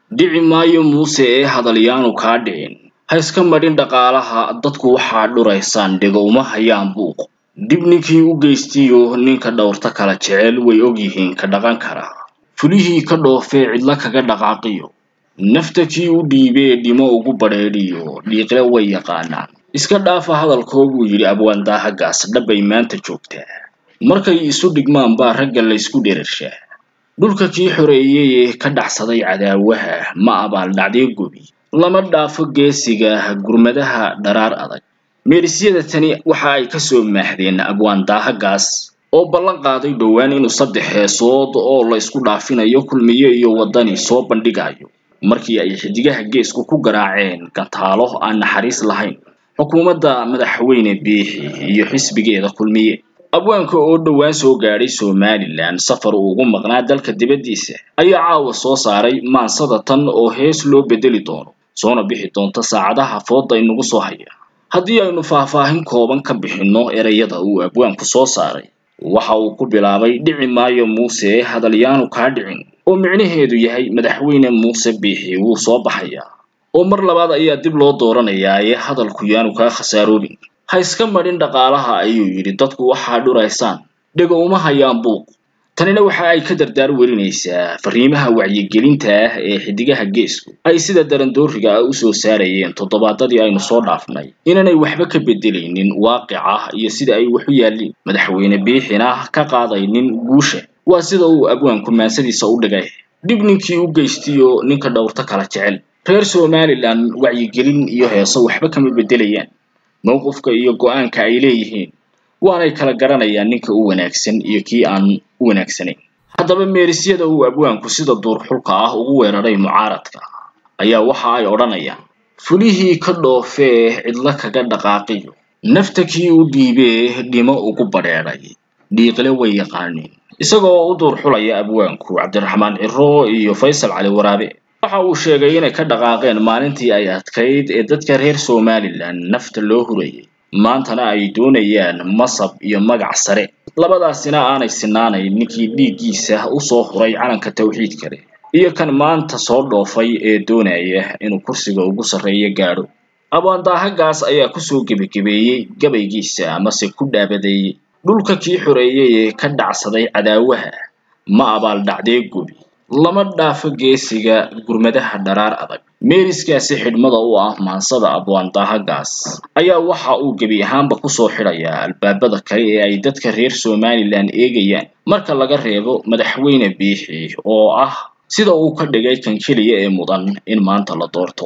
dhici maayo muuse ee hadalyaanu kaa dhicin ha iska madhin dhaqaalaha dadku waxaa dhuraysaan dhego uma hayaan buuq dib ninkii u geystiyo ninka dhowrta kala jecel way ogyihiin ka dhaqan kara fulihii ka dhoofee cidla kaga dhaqaaqiyo nafta kii u dhiibee dhimo ugu badheedhiyo dhiiqle way yaqaanaan iska dhaafa hadalkoo buu yidhi abwaandaahagaas dhabbay maanta joogtaa markay isu dhigmaan baa ragga laysku dherarshaa dhulka kii xoreeyey ee ka dhacsaday cadaawaha ma abaaldhacdee gobi lama dhaafo geesiga gurmadaha dharaar adag meerisyada tani waxa ay ka soo maahdeen abwaandaahagaas oo ballan qaaday dhowaan inuu saddex heesood oo la isku dhaafinayo kulmiye iyo waddani soo bandhigayo markii ay xidigaha geesku ku garaaceen gantaalo aan naxariis lahayn xukuumadda madaxweyne biixi iyo xisbigeeda kulmiye abwaanka oo dhowaan soo gaadhay somalilan safar uu ugu maqnaa dalka dibaddiisa ayaa caawa soo saaray maansada tan oo hees loo bedeli doono soona bixi doonta saacadaha fooda inagu soo haya haddii aynu faahfaahin kooban ka bixinno ereyada uu abwaanku soo saaray waxa uu ku bilaabay dhici maayo muuse hadalyaanu kaa dhicin oo micnaheedu yahay madaxweyne muuse biixi wuu soo baxayaa oo mar labaad ayaa dib loo dooranayaa ee hadalku yaanu kaa khasaaroobin ha iska madhin dhaqaalaha ayuu yidhi dadku waxaa dhuraysaan dhego uma hayaan buuq tanina waxa ay ka dardaar welinaysaa fariimaha wacyigelinta ah ee xidigaha geesku ay sida darandooriga ah usoo saarayeen toddobaadadii aynu soo dhaafnay inaanay waxba ka bedelaynin waaqica iyo sida ay wax u yaalliin madaxweyne biixina ka qaadaynin guusha waa sida uu abwaanku maansadiisa u dhigay dhib ninkii u geystiyo ninka dhowrta kala jecel reer somalilan wacyigelin iyo heeso waxba kama bedelayaan mowqifka iyo go-aanka ay leeyihiin waanay kala garanayaan ninka u wanaagsan iyo kii aan u wanaagsanayn haddaba meerisyada uu abwaanku sida duurxulka ah ugu weeraray mucaaradka ayaa waxa ay odhanayaan fulihii ka dhoofee cidla kaga dhaqaaqiyo nafta kii u dhiibee dhimo ugu badheedhay dhiiqle way yaqaaniin isagoo u duurxulaya abwaanku cabdiraxmaan ciro iyo faysal cali waraabe waxa uu sheegay inay ka dhaqaaqeen maalintii ay adkayd ee dadka reer somalilan nafta loo hurayay maantana ay doonayaan masab iyo magac sare labadaasina aanay sinaanayn ninkii dhiiggiisa usoo huray calanka tawxiid kale iyo kan maanta soo dhoofay ee doonaya inuu kursiga ugu sarreeyo gaadho abwaandaahagaas ayaa kusoo gebagebeeyey gabaygiisa amase ku dhaabadeeyey dhulka kii xoreeyey ee ka dhacsaday cadaawaha ma abaaldhacdee gobi lama dhaafo geesiga gurmadaha dharaar adag meeriskaasi xidhmada u ah maansada abwaandaahagaas ayaa waxa uu gebi ahaanba kusoo xidhayaa albaabada kale ee ay dadka reer somalilan eegayaan marka laga reebo madaxweyne biixi oo ah sida uu ka dhigay kan keliya ee mudan in maanta la doorto